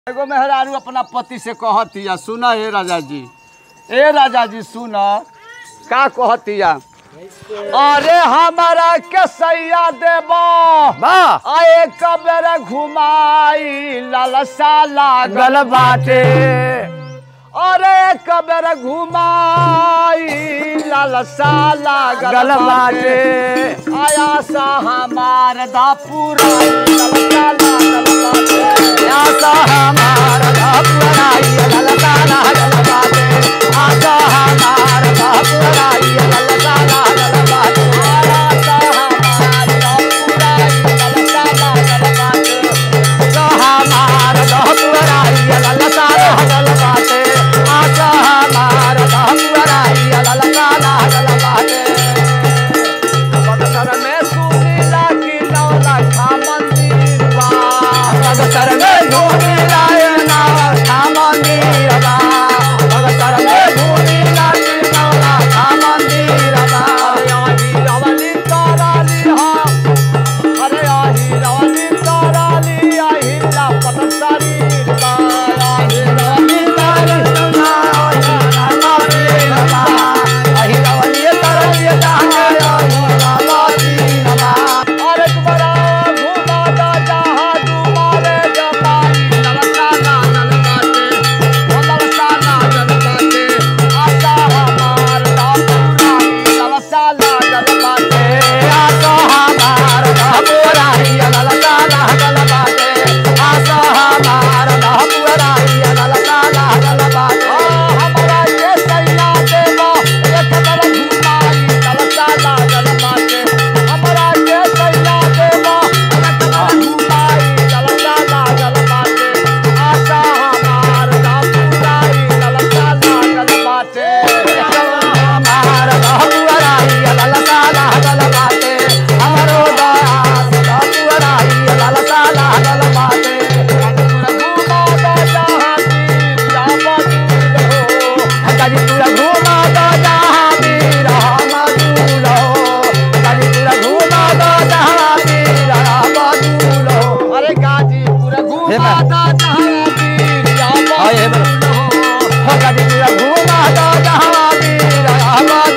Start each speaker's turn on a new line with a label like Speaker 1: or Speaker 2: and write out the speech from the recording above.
Speaker 1: एगो मेहरारू अपना पति से कहतिया सुन हे राजा जी ए राजा जी सुन का कहतिया अरे हमारा के सैया देबो
Speaker 2: वाह
Speaker 1: आए कबर घुमाई लालसा लागल
Speaker 2: गल बाटे
Speaker 1: अरे कबर घुमाई लालसा लागल
Speaker 2: गल
Speaker 1: बाटे
Speaker 2: बाटे
Speaker 1: आया सा हमार दापुरा लालसा लागल बाटे
Speaker 2: आशा हमार धपुराई ललता लागल बाटे आशा हमार धपुराई ललता लागल बाटे
Speaker 1: आया सा हमार दापुरा लालसा लागल बाटे
Speaker 2: आशा हमार धपुराई ललता लागल बाटे आशा हमार धपुराई ललता लागल बाटे
Speaker 1: बक्सर में सुनीला की नौला खा मंदिर बा
Speaker 2: भगतर में भूमि लाए नाव था मंदिर बा भगतर में भूमि लाए नाव था मंदिर बा
Speaker 1: अरे आही रवली ताराली हा अरे आही रवली ताराली आही लापत शरीर बा आही रवली अरे तुम्हारा घुमा दा जहाँ तुम्हारे जमाई ललसा ना जल बाटे ओ ललसा ना जल बाटे आशा हमार दापुरा ललसा ना जल बाटे हमरा के सैया देबो एक बार घुमाई ललसा ना जल बाटे हमरा के सैया देबो एक बार घुमाई ललसा ना जल बाटे आशा हमार दापुरा ललसा ना जल बाटे घुमा दा जहाँ तीर जाबो दूर हो अरे गाजीपुर
Speaker 2: हे
Speaker 1: घुमा
Speaker 2: बा।
Speaker 1: दा जहाँ तीर जाबो
Speaker 2: हाँ, हे बा।
Speaker 1: दूर हो
Speaker 2: घूमा तो जहाँ वीर